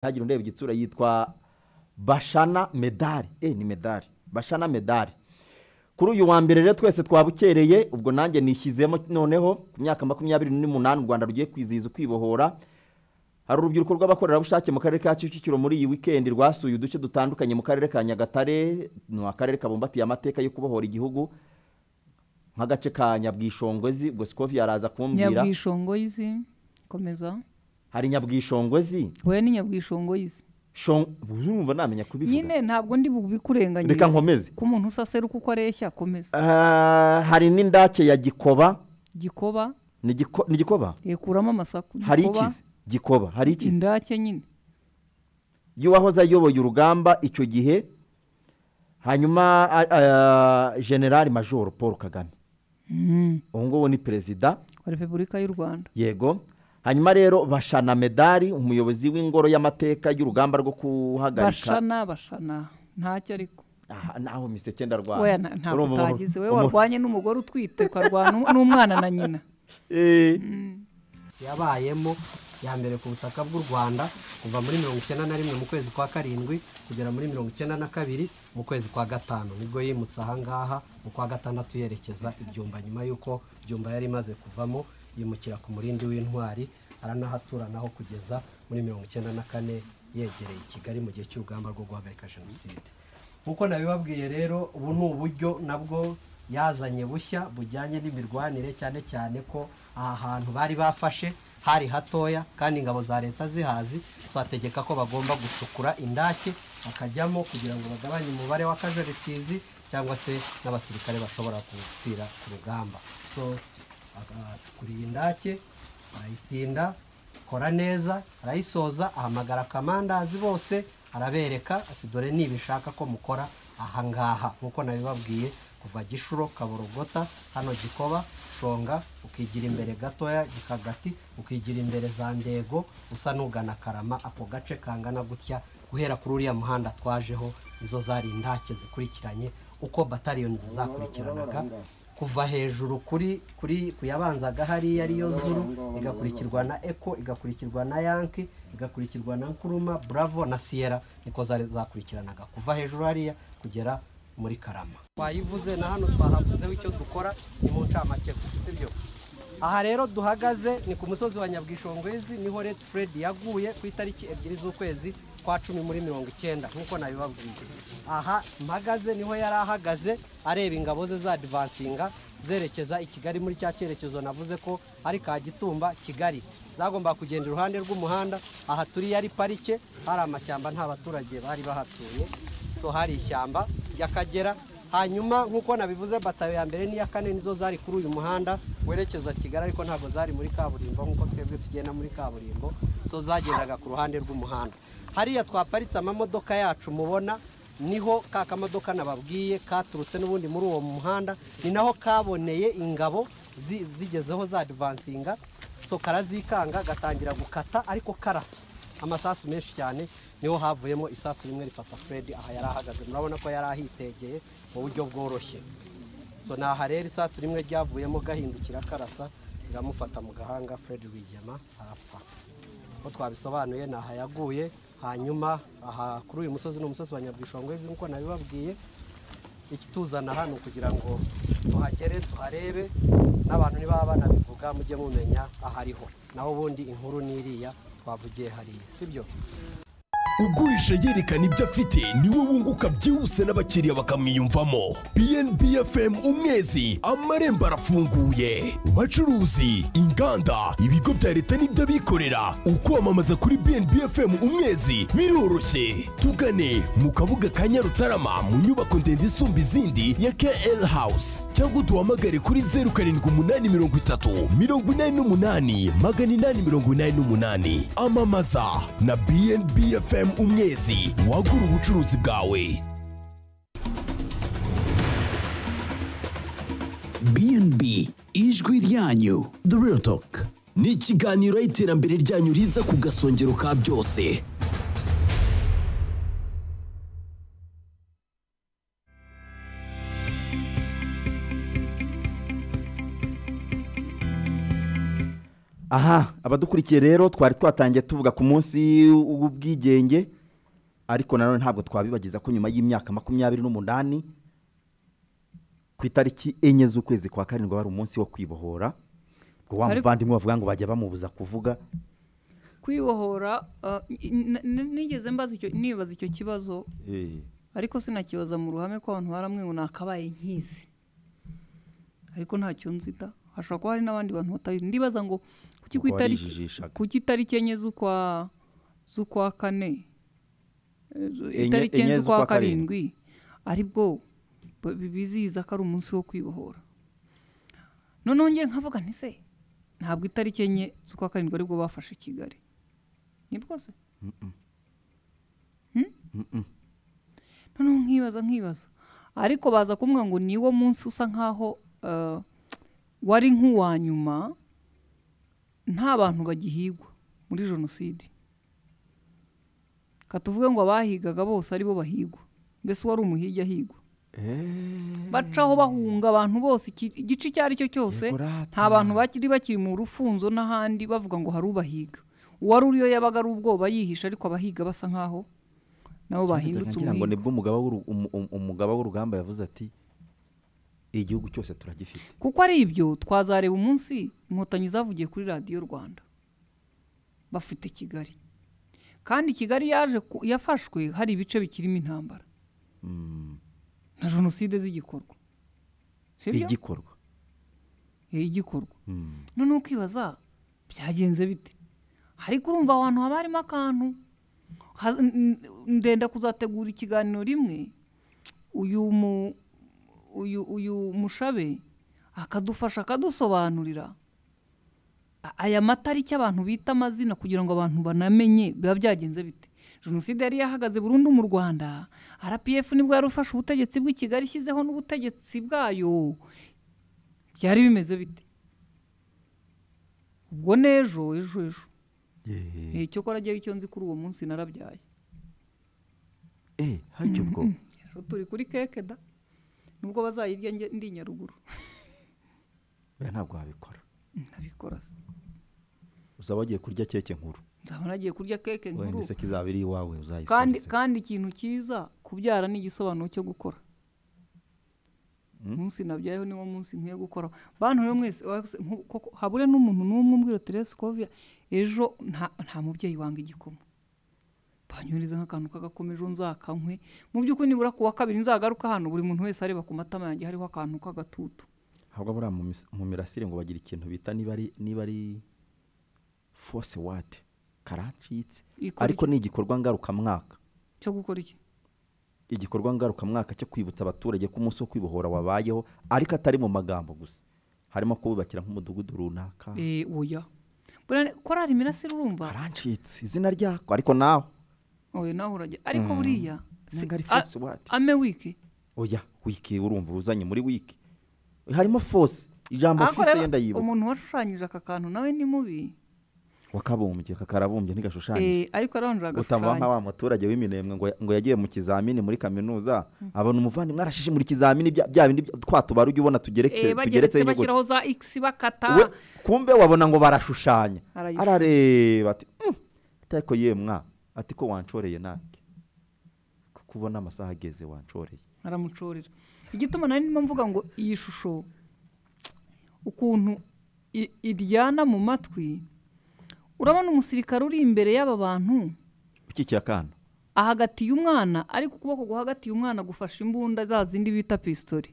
ntihagire ureba igitsura yitwa bashana medali eh ni medali bashana medali kuri uyu wa mbere rero twese twabukereye ubwo nanjye nishyizemo noneho ku myaka makumyabiri n'umunani u rwanda rugiye kwizihiza ukwibohora hari urubyiruko rw'abakorerabushake mu karere ka kicukiro muri iyi wikendi rwasuye uduce dutandukanye mu karere ka nyagatare ni akarere kabumbatiye amateka yo kubohora igihugu nk'agace ka nyabwishongwezi ubwo sikovi yaraza kumbwira nyabwishongoyizi komeza hari nyabwishongwezi we ni nyabwishongoyizi Shong- urumva namenya kubivuga nyine ntabwo ndi bubikurenganyirize Reka nkomeze. ko umuntu usasera uko areshya komeza Ah, hari n'indake ya gikoba gikoba ni Giko- ni gikoba yekuramo amasaku hari Gikoba, ikizi gikoba hari ikizi indake nyine y'uwahoze ayoboye urugamba icyo gihe hanyuma ah, ah, generali majoro paul kagame Mm, uwo nguwo ni perezida wa repubulika y'u rwanda yego hanyuma rero bashana medali umuyobozi w'ingoro y'amateka y'urugamba rwo guhagarika bashana bashana ntacyo ariko Aha, naho miseke ndarwara oya na- ntabwo Urumva umuntu- utagize we umuntu- warwanye n'umugore utwite ukarwana n'u- n'umwana na nyina Eh. yabayemo ya mbere ku butaka bw'u rwanda kuva muri mirongo icyenda na rimwe mu kwezi kwa karindwi kugera muri mirongo icyenda na kabiri mu kwezi kwa gatanu nibwo yimutse ahangaha mu kwa gatandatu yerekeza ibyumba nyuma y'uko ibyumba yari imaze kuvamo yimukira ku murindi w'intwari aranahaturanaho kugeza muri mirongo icyenda na kane yegereye i kigali mu gihe cy'urugamba rwo guhagarika jenoside nk'uko nabibabwiye rero ubu ni uburyo nabwo yazanye bushya bujyanye n'imirwanire cyane cyane ko aha hantu bari bafashe hari hatoya kandi ingabo za leta zihazi twategeka ko bagomba gucukura indake bakajyamo kugira ngo bagabanye umubare w'akajaritizi cyangwa se n'abasirikare bashobora gupfira ku rugamba so bagacukuriye indake barayitinda kora neza arayisoza ahamagara akamandazi bose arabereka ati dore nibishaka ko mukora ahangaha nk'uko nabibabwiye kuva gishuro kaborogota hano gikoba shonga ukigira imbere gatoya gikagati ukigira imbere za ndego usa n'ugana karama ako gace kangana gutya guhera kuri uriya muhanda twajeho izo zari indake zikurikiranye uko bataliyoni zizakurikiranaga kuva hejuru kuri kuri kuyabanzaga hariya ariyo zuru igakurikirwa na eko igakurikirwa na yanki igakurikirwa na nkuruma bravo na siyera niko zari zakurikiranaga kuva hejuru hariya kugera muri karama twayivuze na hano twahavuzeho icyo dukora ni mu ncamake sibyo aha rero duhagaze ni ku musozi wa nyabwishongwezi niho red fred yaguye ku itariki ebyiri z'ukwezi kwa cumi muri mirongo icyenda nk'uko nabibabwiye aha mpagaze niho yari ahagaze areba ingabo ze za divansinga zerekeza i kigali muri cya cyerekezo navuze ko ari ka gitumba kigali zagombaga kugenda iruhande rw'umuhanda aha turi yari parike hari amashyamba nta baturage bari bahatuye so hari ishyamba ry'akagera hanyuma nk'uko nabivuze batayo ya mbere n'iya kane nizo zari kuri uyu muhanda werekeza kigali ariko ntabwo zari muri kaburimbo nk'uko twebwe tugenda muri kaburimbo zo zagendaga ku ruhande rw'umuhanda hariya twaparitse amamodoka yacu mubona niho ka kamodoka nababwiye katurutse n'ubundi muri uwo muhanda ni naho kaboneye ingabo zi- zigezeho za divansinga so karazikanga gatangira gukata ariko karasa amasasu menshi cyane niho havuyemo isasu rimwe rifata fred aha yari ahagaze murabona ko yari ahitegeye mu buryo bworoshye so naha rero isasu rimwe ryavuyemo gahindukira karasa riramufata mu gahanga fred rwigema arapfa uko twabisobanuye ni aha yaguye hanyuma aha kuri uyu musozi ni umusozi wa nyabwishongwezi nk'uko nabibabwiye ikituzana hano kugira ngo tuhagere tuharebe n'abantu niba banabivuga mujye mumenya ahariho naho ubundi inkuru n'iriya twavugiye hariya sibyo ugurisha yerekana ibyo afite niwe wunguka byihuse n'abakiriya bakamwiyumvamo bnb fm umwezi amarembo arafunguye bacuruzi inganda ibigo bya leta n'iby'abikorera ukwamamaza kuri bnb fm umwezi biroroshye tugane mu kabuga ka nyarutarama mu nyubako ndende isumba izindi ya kl house cyangwa duhamagare kuri zeru karindwi umunani mirongo itatu mirongo inani n'umunani magana inani mirongo inani n'umunani amamaza na bnb fm umwezi wagura ubucuruzi bwawe BNB ijwi ryanyu the real talk ni ikiganiro y'iterambere ryanyu riza ku gasongero ka byose aha abadukurikiye rero twari twatangiye tuvuga ku munsi w'ubwigenge ariko nanone ntabwo twabibagiza ko nyuma y'imyaka makumyabiri n'umunani ku itariki enye z'ukwezi kwa karindwi wari umunsi wo kwibohora ubwo wa Ariko- muvandimwe bavuga ngo bajya bamubuza kuvuga kwibohora ah, n- n- nigeze mbaza icyo nibaza icyo kibazo ariko sinakibaza mu ruhame ko abantu baramwe ngo nakabaye nkizi ariko ntacyo nzita hashobora kuba hari n'abandi bantu batabizi ndibaza ngo kuki ku Kuko itariki barijijishaga. kuki itariki enye z'ukwa z'ukwa kane Eh, zo- Enye- itariki enye enye z'ukwa z'ukwa karindwi. karindwi ari bwo b- bizihiza ko ari umunsi wo kwibohora noneho ngiye nkavuga nti se ntabwo itariki enye z'ukwa karindwi aribwo bafashe kigali ni bwose noneho nkibaza nkibaza ariko baza kumwe ngo niwo munsi usa nkaho eh, wari nk'uwa nyuma nta bantu bagihigwa muri jenoside katuvuge ngo abahigaga bose aribo bahigwa mbese uwari umuhigi ahigwa bacaho bahunga abantu bose iki- igice icyo ari cyo cyose Yego rata. nta bantu bakiri bakiri mu rufunzo n'ahandi bavuga ngo hari ubahiga uwari uriyo yabaga ari ubwoba yihisha ariko abahiga basa nkaho nabo bahindutse ngira ngo umuhigo nibwo umugaba w'uru- umu- umu- umugaba w'urugamba yavuze ati igihugu cyose turagifite kuko ari ibyo twazareba umunsi inkotanyi zavugiye kuri radiyo rwanda bafite kigali kandi kigali yaje ku- yafashwe hari ibice bikirimo intambara na jenoside z'igikorwa sibyo igikorwa Eh, igikorwa noneho ukibaza byagenze bite ariko urumva aho hantu haba harimo akantu Ha- n- n- ndenda kuzategura ikiganiro rimwe uyu mu uyu uyu mushabe akadufasha akadusobanurira A- aya matariki abantu bita amazina kugira ngo abantu banamenye biba byagenze bite jenoside yari yahagaze burundu mu rwanda rpf nibwo yarufashe ubutegetsi bw'i kigali ishyizeho n'ubutegetsi bwayo byari bimeze bite ubwo n'ejo ejo ejo Eh, cyo kora ajyaho icyo nzi kuri uwo munsi narabyaye eh haricyo bwo ejo turi kuri keke da nubwo bazayirya njye- ndi nyaruguru oya ntabwo wabikora ndabikora se uzaba wagiye kurya keke nkuru nzaba nagiye kurya keke wenda nkuru iseke izaba iri iwawe uzayisoma kandi iseke. kandi ikintu cyiza kubyara ni igisobanuro cyo gukora umunsi nabyayeho niwo munsi nkwiye gukora bantu rero mwese warose- nku- koko habure n'umuntu n'umwe umbwira teresikoviya ejo nta nta mubyeyi wanga igikoma banyohereza nk'akantu k'agakoma ejo nzakankwe mu by'ukuri nibura ku wa kabiri nzagaruka hano buri muntu wese areba ku matama yanjye hariho akantu k'agatutu habwa buriya mu mis- mu mirasire ngo bagira ikintu bita niba ari niba ari force word karacitse Ikora ariko ni igikorwa ngarukamwaka cyo gukora iki igikorwa ngarukamwaka cyo kwibutsa abaturage ko umunsi wo kwibohora wabayeho ariko atari mu magambo gusa harimo kububakira nk'umudugudu runaka Eh, oya Buriya korari imirasire urumva karacitse izina ryako ariko nawe oya nawe urajya ariko buriya si- Ntabwo ari a- force word. ame wiki oya wiki urumva uzanye muri wiki harimo force ijambo Ariko force rero yenda yibuka umuntu washushanyije aka kantu nawe ni mubi wakabumbye kakarabumbye ntigashushanye Eh, ariko arongera utamuha nka agashushanya wa muturage w'iminembwe ngo ngo yagiye mu kizamini muri kaminuza abona umuvandimwe arashishe muri kizamini bya bya bindi bya- twa tubara ujya ubona tugereke Eh, bageretse tugeretseho inyuguti bashyiraho za x We, bakata kumbe wabona ngo barashushanya Arayishushanya. arareba ati "Mm, ariko yemwa ati ko wanshoreye nanjye kuko ubona amasaha ageze wanshoreye aramucorera igituma nari ndimo mvuga ngo iyi shusho ukuntu i- iryana mu matwi urabona umusirikare uri imbere y'aba bantu ukikiye akana ahagatiye umwana ariko ukuboko guhagatiye umwana gufashe imbunda za zindi bita pistori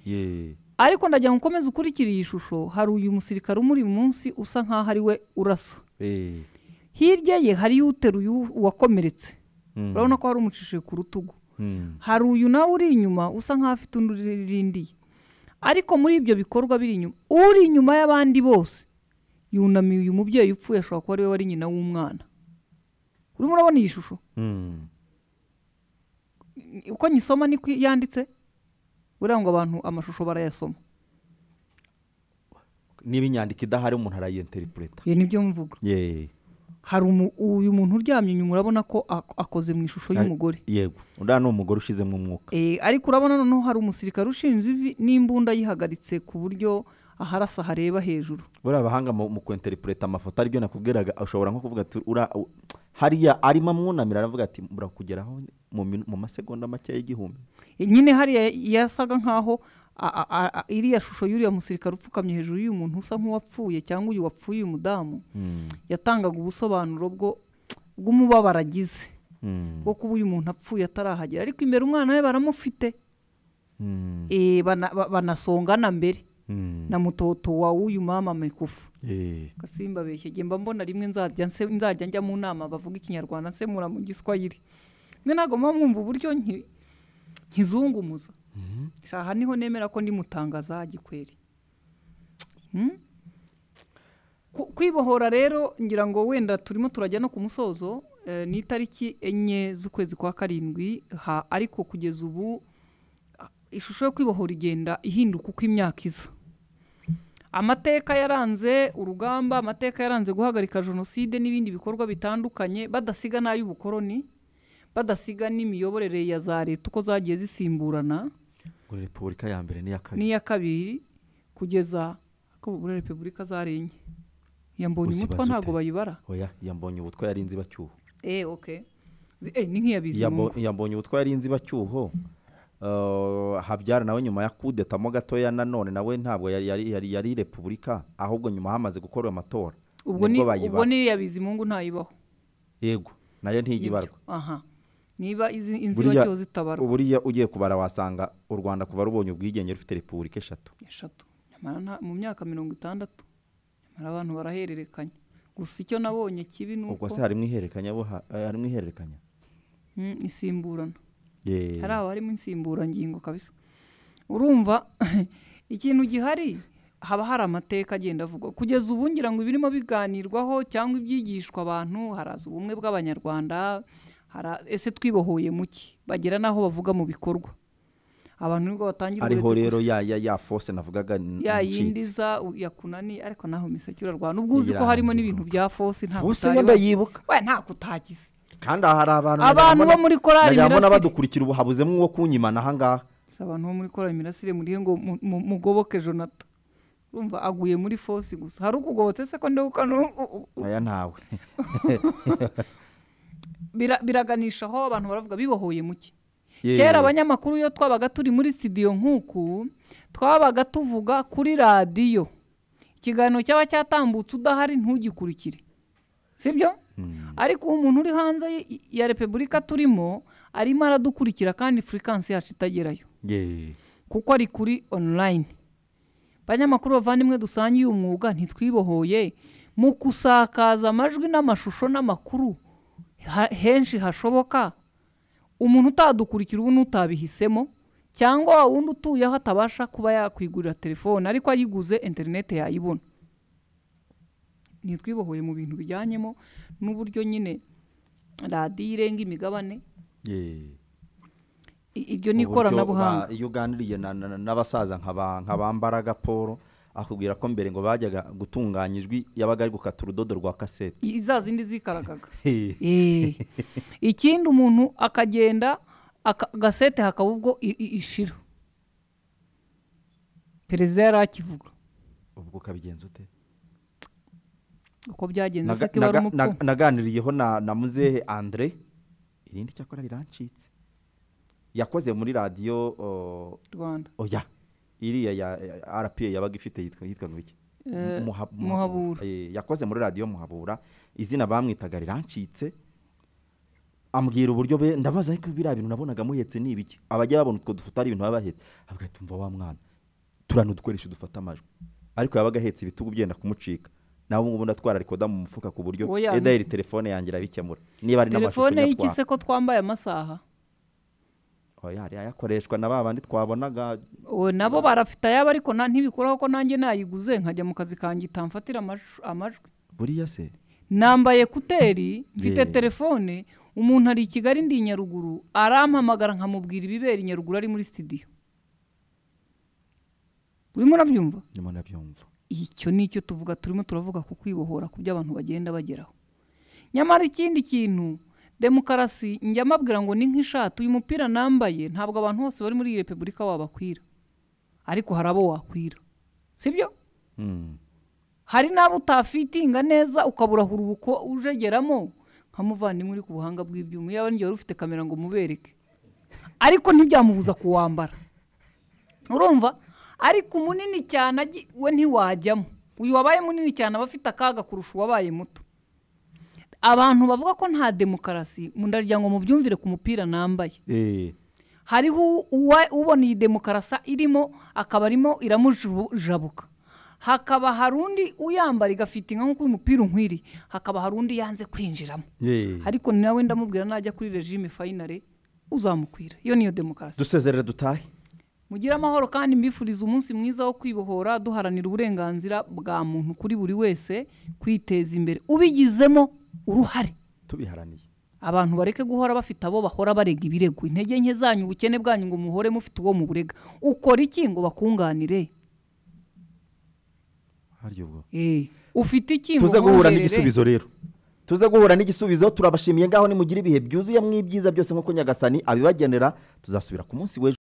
ye ariko ndagira ngo ukomeze ukurikire iyi shusho hari uyu musirikare umuri munsi usa nkaho ari we urasa eh, hirya ye hariyo uteruye u- uwakomeretse Mm. urabona ko hari umucishije ku rutugu mm, hari uyu nawe uri inyuma usa nk'aho afite undi uririndiye ariko muri ibyo bikorwa biri inyuma uri inyuma y'abandi bose yunamiye uyu mubyeyi upfuye ashobora kuba ari we wari nyina w'umwana urimo urabona iyi shusho mm. uko nyisoma niko yanditse buriya ngo abantu amashusho barayasoma niba inyandiko idahari umuntu arayinteripureta ibi nibyo mvuga ye hari umu- uyu muntu uryamye inyuma urabona ko ak- akoze mu ishusho y'umugore yego uriya ni umugore ushizemo umwuka Eh, ariko urabona noneho hari umusirikare ushinze ivi n'imbunda yihagaritse ku buryo aharasa hareba hejuru buriya abahanga mu mu kwenterinete amafoto aribyo nakubwiraga ushobora nko kuvuga ati ura u- hariya arimo amwunamira aravuga ati murakugeraho mu minu- mu masegonda make y'igihumbi nyine hariya yasaga nk'aho a- a- a- a- iriya shusho y'uriya musirikare upfukamye hejuru y'uyu muntu usa nk'uwapfuye cyangwa uyu wapfuye uyu mudamu yatangaga ubusobanuro bwo bw'umubabaro agize bwo kuba uyu muntu apfuye atarahagera ariko imbere umwana we baramufite Eh, bana- ba- banasongana mbere na mutoto wa w'uyu mama mikufu Eh, gasimba abeshye njye mba mbona rimwe nzajya nse- nzajya njya mu nama bavuga ikinyarwanda nsemura mu giswahili mwe ntabwo muba mwumva uburyo nki- nkizungumuza shaha niho nemera ko ndi mutangaza gikweri Hmm? Ku- kwibohora rero ngira ngo wenda turimo turajya no ku musozo eh, ni itariki enye z'ukwezi kwa karindwi ha ariko kugeza ubu ah, ishusho yo kwibohora igenda ihinduka uko imyaka iza amateka yaranze urugamba amateka yaranze guhagarika jenoside n'ibindi bikorwa bitandukanye badasiga n'ay'ubukoroni badasiga n'imiyoborere ya za leta uko zagiye zisimburana ngo repubulika ya mbere n'iya kabiri n'iya kabiri kugeza ko muri repubulika zarenye iya mbonye Uzibaza umutwa ute? ntabwo bayibara oya yambonye ubutwa yari inzibacyuho eh okay Zi- eh, ni nk'iya Yambo- bizimungu yambonye ubutwa yari inzibacyuho eh, habyara nawe nyuma ya kudetamo gatoya nanone nawe ntabwo yari- yari yari- yari repubulika ahubwo nyuma hamaze gukorwa amatora ubwo ni nibwo ubwo bayibara. n'iriya bizimungu ntayibaho yego nayo ntigibarwa aha niba izi Buriya- inzibacyuho zitabarwa buriya ugiye kubara wasanga u rwanda kuva rubonye ubwigenge rufite repubulika eshatu eshatu nyamara nta- mu myaka mirongo itandatu nyamara abantu barahererekanya gusa icyo nabonye kibi ni uko ubwo se harimo ihererekanya bo ha- eh, harimo ihererekanya Mm, isimburana Yee. hari abarimo insimburangingo kabisa urumva ikintu gihari haba hari amateka agenda avugwa kugeza ubu ngira ngo ibirimo biganirwaho cyangwa ibyigishwa abantu haraza ubumwe bw'abanyarwanda hara- ese twibohoye muki bagera n'aho bavuga mu bikorwa abantu nibwo batangira ariho uretse rero ya ya ya fose navugaga n- ya ncitse. yindi za u- ya kunani ariko naho miseke urarwana ubwo uzi ko Irangiye harimo n'ibintu bya fosi ntabwo fose yenda utayibaza yibuka we ntabwo utagize kandi aha hari abantu Abantu najyaga mbona- bo muri korali najyaga mbona Mirasire. badukurikira ubu habuzemo uwo kunyimana ahangaha si abantu bo muri korali mirasire murihe ngo mu- mu- mugoboke jonata urumva aguye muri fosi gusa hari ukugobotse se ko ndawuka aya ntawe biraganisha aho abantu baravuga bibohoye muke Yeee. kera abanyamakuru iyo twabaga turi muri studio nk'uku twabaga tuvuga kuri radiyo ikiganiro cyaba cyatambutse udahari ntugikurikire sibyo ariko ubu umuntu uri hanze y- ya repubulika turimo arimo aradukurikira kandi furikansi yacu itagerayo Yeee. kuko ari kuri onulayini abanyamakuru bavandimwe dusangiye uyu mwuga ntitwibohoye mu kusakaza amajwi n'amashusho n'amakuru ha- henshi hashoboka umuntu utadukurikira ubu n'utabihisemo cyangwa wa wundi utuye aho atabasha kuba yakwigurira telefone ariko ayiguze interineti yayibona ntitwibohoye mu bintu bijyanyemo n'uburyo nyine radiyo irenga imigabane Yeee. I- iryo ni Uburyo ikoranabuhanga ba- iyo uganiriye na- na- na- n'abasaza nka ba- nka ba Mbaraga Paul akubwira ko mbere ngo bajyaga gutunganya ijwi yabaga ari gukata urudodo rwa kasete I- za zindi zikaragaga Hehe. Eh. ikindi umuntu akagenda aka- agasete hakaba ubwo i- i- ishira perezida yari akivuga ubwo ukabigenza ute uko byagenze Naga- se ko ari naga- umupfu naga- naganiriyeho na na muzehe andre irindi cyakora rirancitse yakoze muri radiyo o- rwanda oya iriya ya ya rpa yabaga ifite yitwa yitwaga iki Eh, Muha- Muhabura. Eh, yakoze muri radiyo muhabura izina bamwitaga rirancitse ambwira uburyo be ndabaza ariko biriya bintu nabonaga muhetse ni ibiki abajya babona utwo dufuta ari ibintu baba bahetse avuga ati umva wa mwana turano dukoresha dufata amajwi ariko yabaga ahetse ibitugu byenda kumucika nawe ubu ngubu ndatwara rikoda mu mufuka ku buryo Oya, edayiri telefone yanjye irabikemura niba ari n'amashusho telefone y'iki se nyatwara ko twambaye amasaha oya hariya ayakoreshwa na ba bandi twabonaga we nabo barafite ayabo ariko na- ntibikuraho ko nanjye nayiguze nkajya mu kazi kanjye itamfatira amashusho- amajwi buriya se nambaye kuteri mfite Yeah. telefone umuntu ari i kigali ndi i nyaruguru arampamagara nkamubwira ibibera i nyaruguru ari muri sitidiyo urimo urabyumva nyuma nabyumva icyo ni cyo tuvuga turimo turavuga ku kwibohora ku byo abantu bagenda bageraho nyamara ikindi kintu demokarasi njya mbabwira ngo ni nk'ishati uyu mupira nambaye ntabwo abantu bose bari muri iyi repubulika wabakwira ariko hari abo wakwira sibyo hari n'abo utafitinga neza ukabura urubuko ujegeramo nkamuvandimwe uri ku buhanga bw'ibyuma yaba n'igihe wari ufite kamera ngo mubereke ariko ntibyamubuza kuwambara urumva ariko munini cyane agi- we ntiwajyamo uyu wabaye munini cyane aba afite akaga kurusha uwabaye muto abantu bavuga ko nta demokarasi mu- ndagira ngo mubyumvire ku mupira nambaye Eh, hariho u- uwa- ubona iyi demokarasa irimo akaba arimo iramujabuka hakaba hari undi uyambara igafite inka nk'uko uyu mupira unkwiriye hakaba hari undi yanze kwinjiramo eh. ariko nawe ndamubwira najya kuri regime fayinare uzamukwira iyo niyo demokarasi dusezerere dutahe mugire amahoro kandi mbifuriza umunsi mwiza wo kwibohora duharanira uburenganzira bwa muntu kuri buri wese kwiteza imbere ubigizemo uruhare tubiharaniye abantu bareke guhora bafite abo bahora barega ibirego intege nke zanyu ubukene bwanyu ngo muhore mufite uwo muburega ukora iki ngo bakunganire harya ubwo Eh, ufite iki ngo tuze guhura nkongerere? n'igisubizo rero tuze guhura n'igisubizo turabashimiye ngaho nimugire ibihe byuzuyemo ibyiza byose nk'uko nyagasani abibagenera tuzasubira ku munsi w'ejo